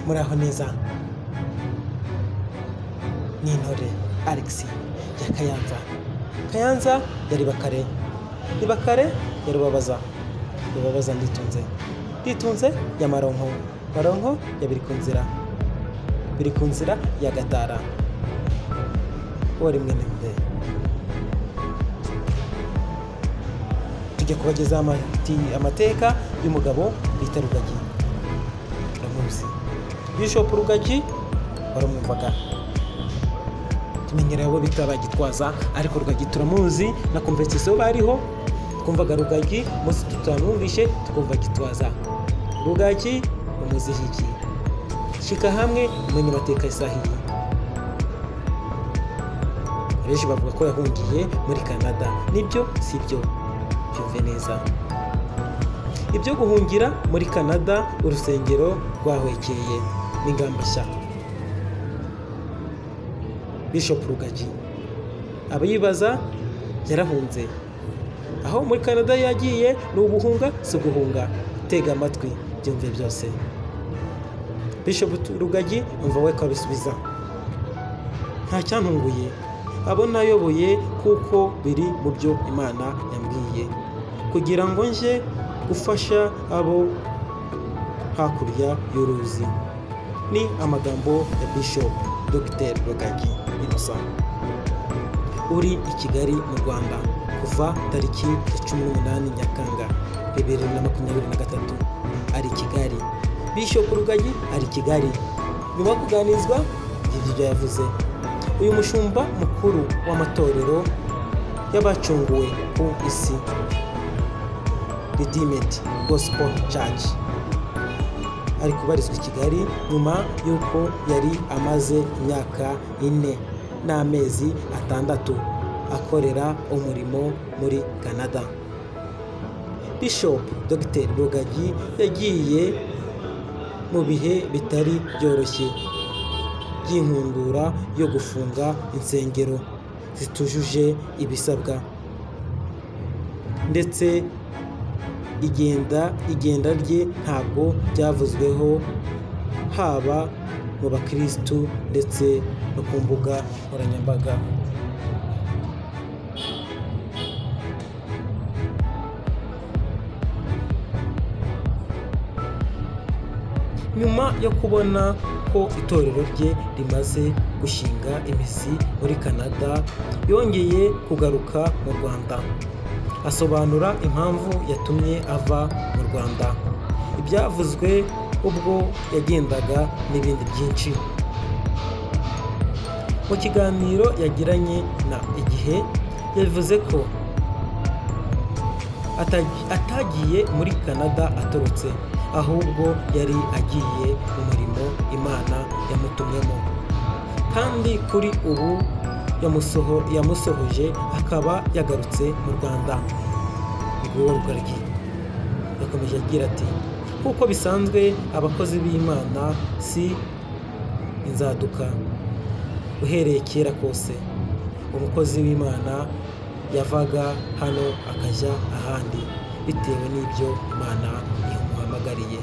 muraho neza ni intore alex ya kayanza kayanza yari bakare ibakare ya rubabaza rubabaza nditunze nditunze ya maronko maronko ya biri ku nzira biri ku nzira ya gatara uwo rimwe n'imwe tujya kubagezaho amati- amateka y'umugabo bita rugagi turamuzi bishop rugagi warumwumvaga tumenyereye abo bita bagitwaza ariko rugagi turamuzi na komvesisiyo bariho twumvaga rugagi munsi tutamwumvishe tukumva gitwaza rugagi umuzihigi shika hamwe umenye amateka isahiye benshi bavuga ko yahungiye muri canada nibyo si byo byumve neza ibyo guhungira muri canada urusengero rwahwekeye n'ingamba nshya bishop rugagi abayibaza yarahunze aho muri canada yagiye ni uguhunga si uguhunga tega amatwi byumve byose bishop rugagi umva we ko abisubiza nta cyantunguye abo nayoboye kuko biri mu byo imana yambwiye kugira ngo nje gufasha abo hakurya y'uruzi ni amagambo ya bishop dr rugagi innocent uri i kigali mu rwanda kuva tariki ya cumi n'umunani nyakanga bibiri na makumyabiri na gatatu ari i kigali bishop rugagi ari i kigali nyuma yo kuganizwa ibyo yavuze uyu mushumba mukuru w'amatorero y'abacunguwe ku isi redeemed gospel church ari kubarizwa i kigali nyuma y'uko yari amaze imyaka ine n'amezi atandatu akorera umurimo muri canada bishop dr rugagi yagiye mu bihe bitari byoroshye by'inkundura yo gufunga insengero zitujuje ibisabwa ndetse igenda igenda rye ntabwo byavuzweho haba mu bakirisitu ndetse no ku mbuga nkoranyambaga nyuma yo kubona ko itorero rye rimaze gushinga imizi muri canada yongeye kugaruka mu rwanda asobanura impamvu yatumye ava mu rwanda ibyavuzwe ubwo yagendaga n'ibindi byinshi mu kiganiro yagiranye na igihe yavuze ko atagi- atagiye muri canada aturutse ahubwo yari agiye mu murimo imana yamutumyemo kandi kuri ubu yamusoho- yamusohoje akaba yagarutse mu rwanda nguwo rugaryi yakomeje agira ati kuko bisanzwe abakozi b'imana si inzaduka uhereye kera kose umukozi w'imana yavaga hano akajya ahandi bitewe n'ibyo imana yamuhamagariye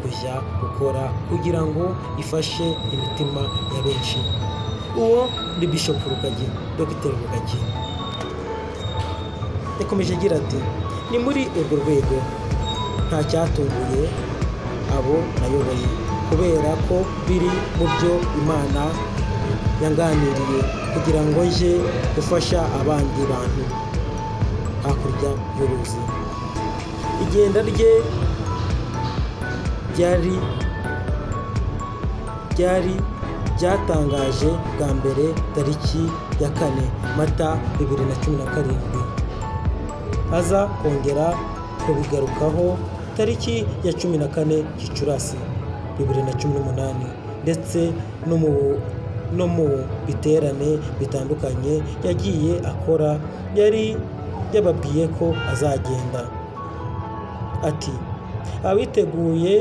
kujya gukora kugira ngo ifashe imitima ya benshi uwo ni bishop rugagi dr rugagi yakomeje agira ati ni muri urwo rwego nta cyatunguye abo nayoboye kubera ko biri mu byo imana yanganiriye kugira ngo nje gufasha abandi bantu hakurya y'uruzi igenda rye ryari ryari ryatangaje bwa mbere tariki ya kane mata bibiri na cumi na karindwi aza kongera kubigarukaho tariki ya cumi na kane gicurasi bibiri na cumi n'umunani ndetse no mu no mu biterane bitandukanye yagiye akora yari yababwiye ko azagenda ati abiteguye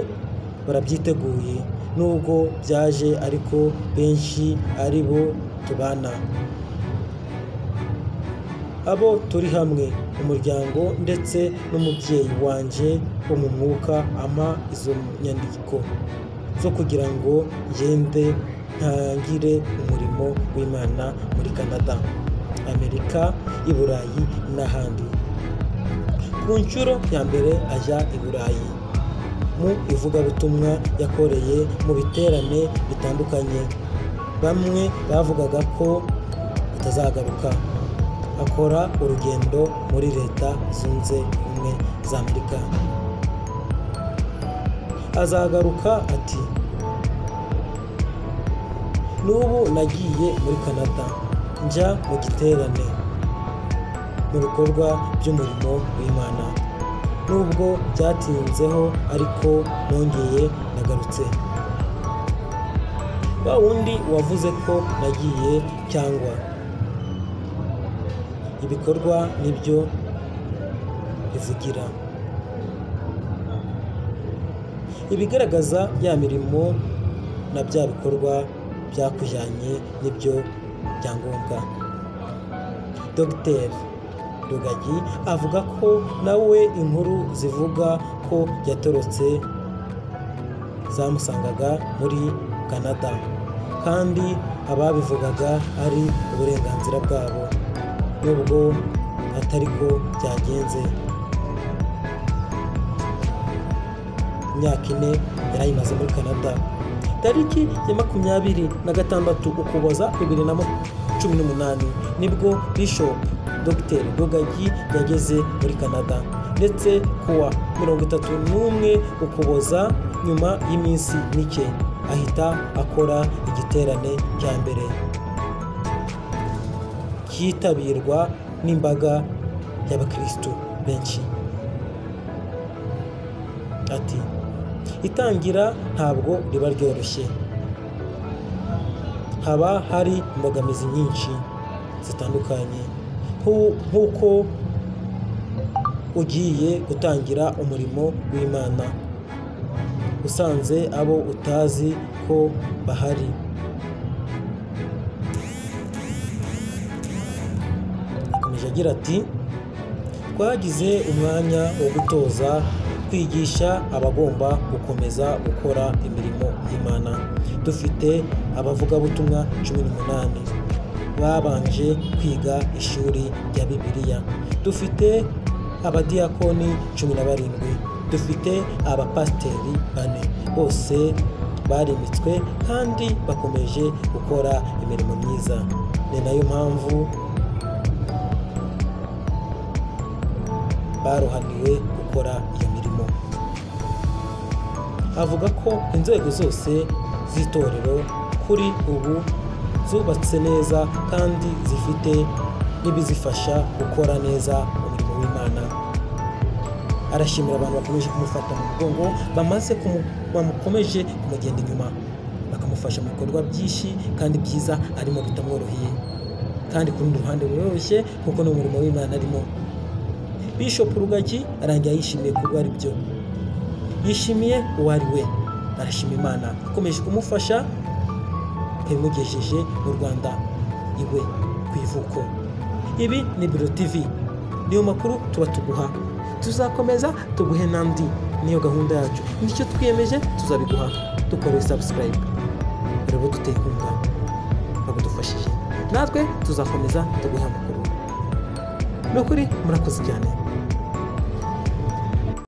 barabyiteguye nubwo byaje ariko benshi ari bo tubana abo turi hamwe umuryango ndetse n'umubyeyi wanjye wo mu mwuka ampa izo nyandiko zo kugira ngo ngende ntangire umurimo w'imana muri canada amerika i burayi n'ahandi ku nshuro ya mbere ajya i burayi mu ivugabutumwa yakoreye mu biterane bitandukanye bamwe bavugaga ko atazagaruka akora urugendo muri leta zunze ubumwe za amerika azagaruka ati n'ubu nagiye muri canada njya mu giterane mu bikorwa by'umurimo w'imana nubwo byatinzeho ariko nongeye nagarutse wa wundi wavuze ko nagiye cyangwa ibikorwa nibyo bivugira ibigaragaza ya mirimo na bya bikorwa byakujyanye n'ibyo byangombwa dogiteri rugagi avuga ko nawe inkuru zivuga ko yatorotse zamusangaga muri canada kandi ababivugaga ari uburenganzira bwabo nubwo atari ko byagenze imyaka ine yari ayimaze muri canada tariki ya makumyabiri na gatandatu ukuboza bibiri na cumi n'umunani nibwo bishop dr rugagi yageze muri canada ndetse kuwa mirongo itatu n'umwe ukuboza nyuma y'iminsi mike ahita akora igiterane cya mbere cyitabirwa n'imbaga y'abakirisitu benshi ati itangira ntabwo riba ryoroshye haba hari imbogamizi nyinshi zitandukanye nk'uko ugiye gutangira umurimo w'imana usanze abo utazi ko bahari akomeje agira ati twagize umwanya wo gutoza kwigisha abagomba gukomeza gukora imirimo y'imana dufite abavugabutumwa cumi n'umunani babanje kwiga ishuri rya bibiliya dufite abadiyakoni cumi na barindwi dufite abapasiteri bane bose barimitswe kandi bakomeje gukora imirimo myiza ni nayo mpamvu baruhaniwe gukora iyo mirimo avuga ko inzego zose z'itorero kuri ubu zubatse neza kandi zifite n'ibizifasha gukora neza umurimo w'imana arashimira abantu bakomeje kumufata mu mugongo bamaze bamukomeje kumugenda inyuma bakamufasha mu bikorwa byinshi kandi byiza arimo bitamworoheye kandi ku rundi ruhande ruroroshye kuko ni umurimo w'imana arimo bishop rugagi arangira yishimiye kuba ari byo yishimiye uwo ari we arashima imana ikomeje kumufasha yabimugejeje mu rwanda iwe ku ivuko ibi ni biro tv niyo makuru tuba tuguha tuzakomeza tuguhe n'andi niyo gahunda yacu nicyo twiyemeje tuzabiguha dukoreye sabusikarayibe urebe duteye inkunga bagudufashije natwe tuzakomeza tuguhe amakuru ni ukuri murakoze cyane